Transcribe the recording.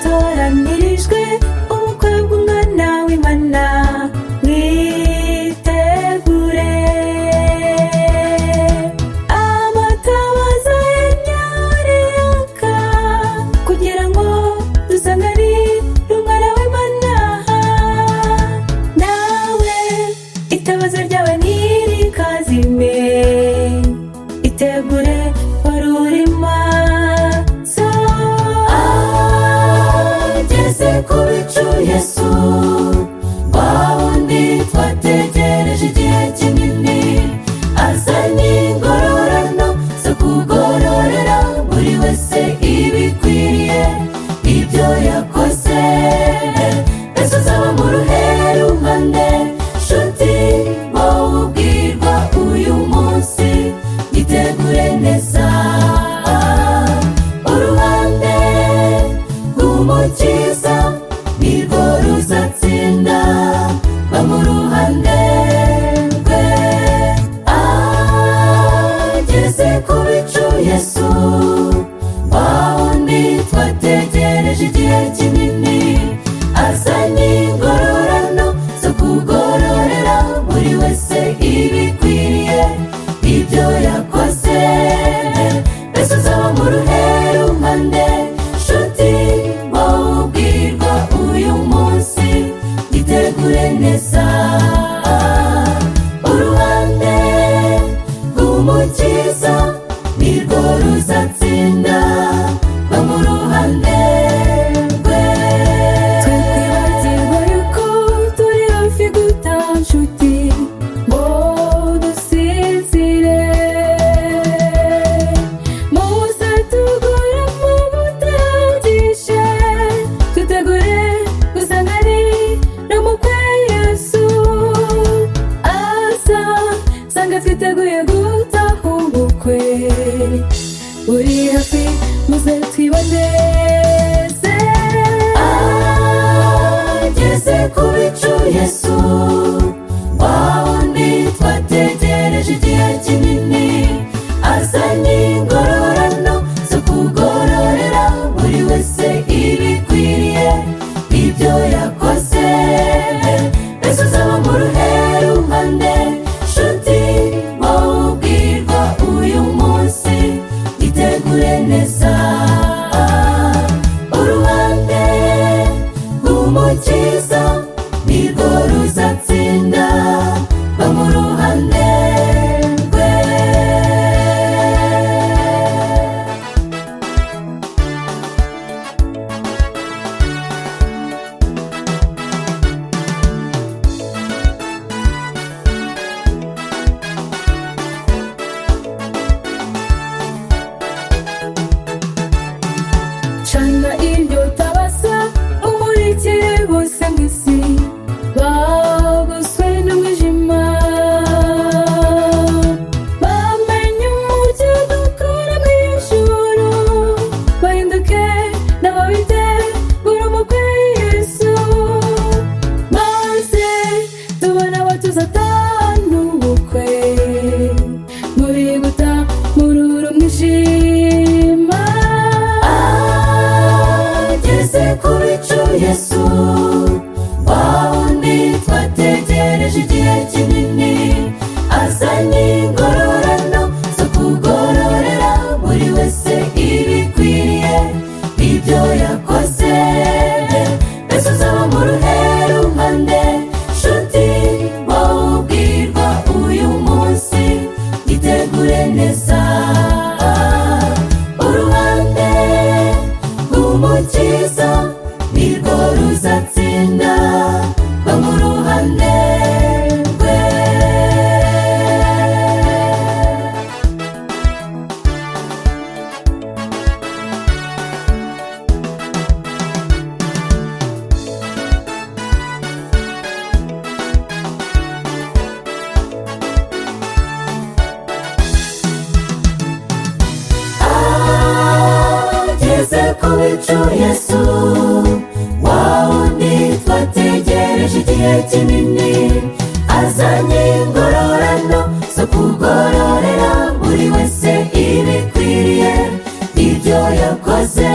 abatoranyirijwe umukobwa umwana w'imana mwitegure amatabaza yanyareka kugira ngo dusangane n'umwana w'imana nawe itabaza ryawe ntirikazime itegure wari urimo so ageze ku bicu yesu wawundi twategereje igihe kinini azanye ingororano zo kugororera buri wese ibikwiriye ibyo yakoze yesu zaba mu ruheruhande nshuti wowe ubwirwa uyu munsi gitegure neza uruhande rw'umukiza nirwo ruzatsinda ba mu ruhande rwe ageze ku bicu yesu wa wundi twategereje igihe kinini azanye ingororano zo kugororera buri wese ibikwiriye ibyo yakoze mbese uzaba mu ruherumpande nshuti wowe ubwirwa uyu munsi gitegure neza uruhande rw'umukiza nirwo ruzatsinda ba mu ruhande rwe tukwibagirwa yuko turi hafi guta nshuti ngo dusizire musa tugura mu butagishe tutegure gusanga ari no mu kwe yesu asa sanga twiteguye gutaha ubukwe uri hafi muze twibaneze ageze ku bicu yesu wa wundi twategereje igihe kinini azanye ingororano zo kugororera buri wese ibikwiriye ibyo yakoze mbese uzaba mu ruheruhande nshuti wowe ubwirwa uyu munsi gitegure neza uruhande rw'umukiza nirwo ruzatsinda ba mu ruhande rwe cana iryo tabasa umurikire bose mu isi bagoswe n'umwijima bamenye umujyi dukora mu ijoro bahinduke n'ababitegura umukwe yesu maze tubona abatuza atanu ubukwe muri guta mururu mwishima ageze ku bicu yesu wa wundi twategereje igihe kinini azanye ingororano zo kugororera buri wese ibikwiriye ibyo yakoze mbese uzaba mu ruheruhande nshuti wowe ubwirwa uyu munsi gitegure neza uruhande rw'umukiza nirwo ruzatsinda ba mu ruhande rwe wacu yesu wawundi twategereje igihe kinini azanye ingororano zo kugororera buri wese ibikwiriye ibyo yakoze